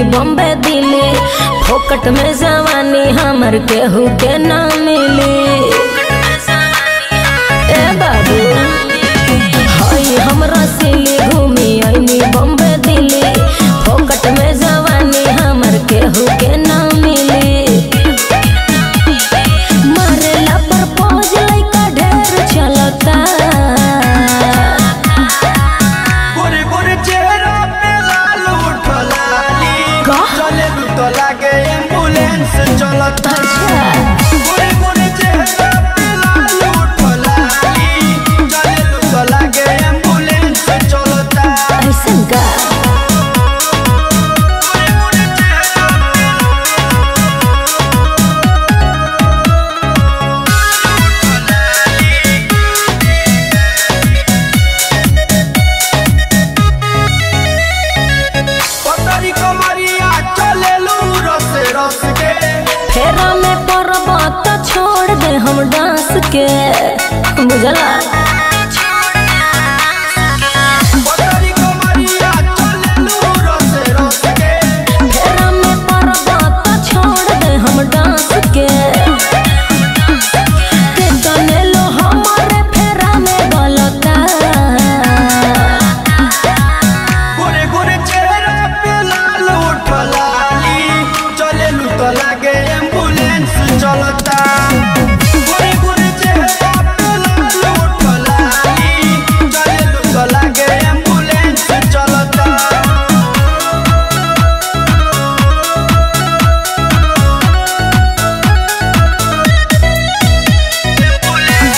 बॉम्बे दिल्ली फोकट में जवानी हमर केहू के ना मिली ए बाबू हई हमरा सिली घूमी आईनी बॉम्बे दिल्ली फोकट में जवानी हमर केहू के ना मिली मारेला प्रपोज लइका ढेर चलता गोरे गोरे चेहरा पे लाल उठलाली का? चले लू तो लागे एम्बुलेंस चलता अच्छा। गोरे गोरे चेहरा पे लाल उठलाली चले लू तो लागे एम्बुलेंस चलता ऐसन का गोरे गोरे चेहरा पे पतरी कमरिया चले लू रस रस के फेरा में पड़ब त छोड़ दे हम डांस के बुझला पतरी कमरिया चले लू रस रस के फेरा में पड़ब त छोड़ दे हम डांस के के तने लो हमारे फेरा में गलता गोरे गोरे चेहरा पे लाल उठलाली चले लू तो लागे एम्बुलेंस चलता गोरे गोरे चेहरा पे लाल उठलाली चले लू तो लागे एम्बुलेंस चलता एम्बुलेंस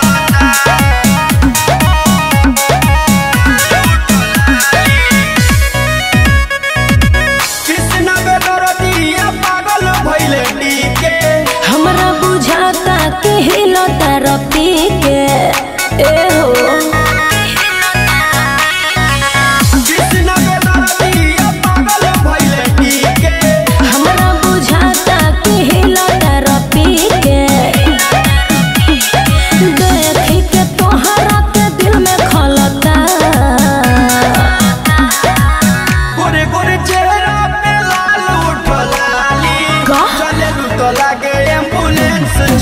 चलता कृष्ण बेदरदिया पागल भइले टीके हमरा बुझाता कि हिलता रपी के ए हो कृष्ण बेदरदिया पागल भइले टीके हमरा बुझाता कि हिलता रपी के देखी के तोहरा के दिल में खलता गोरे गोरे चेहरा पे लाल उठलाली का? चले लू तो लागे एम्बुलेंस